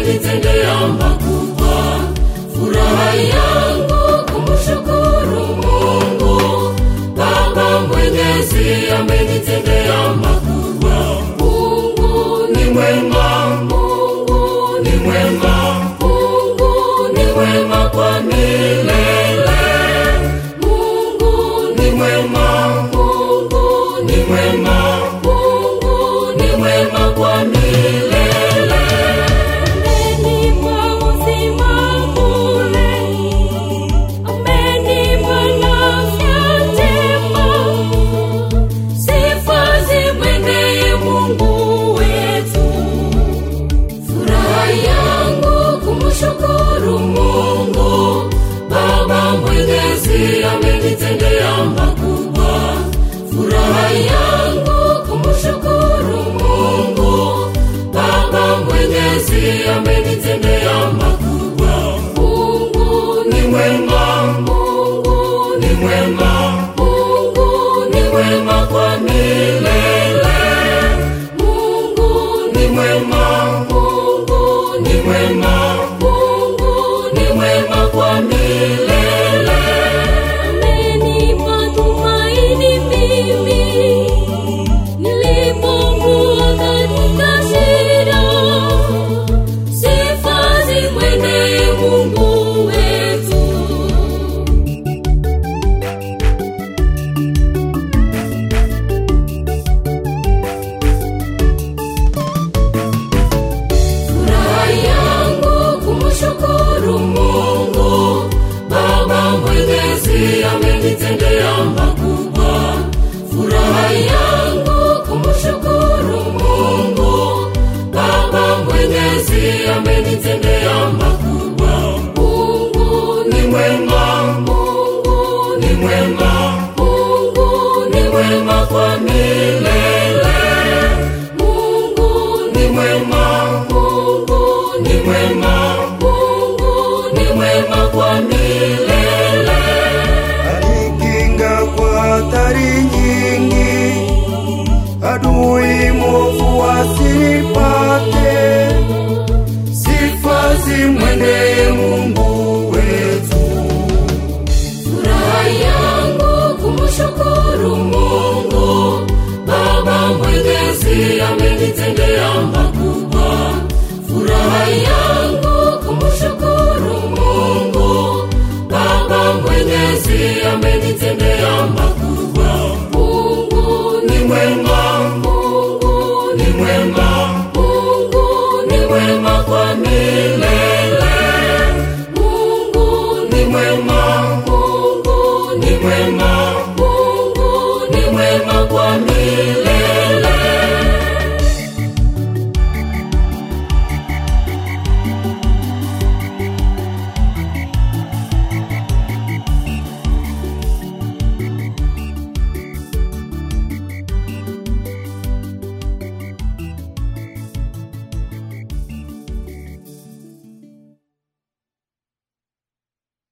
amenitendea makubwa. Furaha yangu kumshukuru Mungu Baba Mwenyezi amenitendea makubwa. Mungu ni mwema, Mungu ni mwema, Mungu ni mwema kwa milele. Mungu ni mwema, Mungu ni mwema, Mungu ni mwema kwa milele. Amenipa uzima bure, amenipa afya njema. Sifa zimwendee Mungu wetu. Furaha yangu kumshukuru Mungu Baba Mwenyezi amenitendea makubwa. Furaha yangu kumshukuru Mungu Baba Mwenyezi amenitendea makubwa. Mungu ni mwema, Mungu ni mwema, Mungu ni mwema kwa milele. Mungu ni mwema, Mungu ni mwema, Mungu ni mwema kwa milele. Amenipa tumaini mimi nilipokuwa katika shida. Sifa zimwendee Mungu wetu. Furaha yangu kumshukuru Mungu Baba Mwenyezi amenitendea makubwa. Furaha yangu kumshukuru Mungu Baba Mwenyezi amenitendea makubwa. Mungu ni mwema, Mungu ni mwema, Mungu ni mwema kwa milele. Mungu ni mwema, Mungu ni mwema, Mungu ni mwema kwa milele. alikinga kwa hatari nyingi, adui mwovu asipate. Sifa zimwendee Mungu wetu. Furaha yangu kumshukuru Mungu Baba Mwenyezi amenitendea makubwa. Furaha yangu